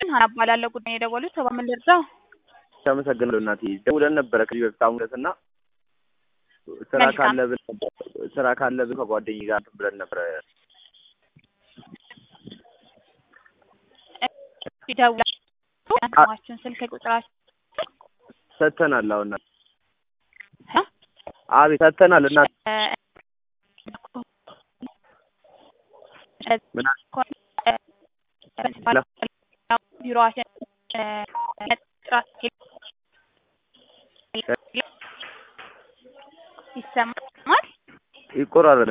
ሀና እባላለሁ። ጉዳይ የደወሉት ሰባ ምን ልርዳው? አመሰግናለሁ እናቴ። ደውለን ነበረ ከዚህ በፊት አሁን ዕለት እና ስራ መልካም። ካለ ብለን ስራ ካለ ብለን ከጓደኛዬ ጋር እንትን ብለን ነበረ። ደውላችሁ ያንተማችሁን ስልክ ቁጥራችሁ ሰጥተናል። አሁን እናቴ አቤት ሰጥተናል እናቴ። ምን አለ? ቢሮዋችን ይሰማል። ይቆራረጥ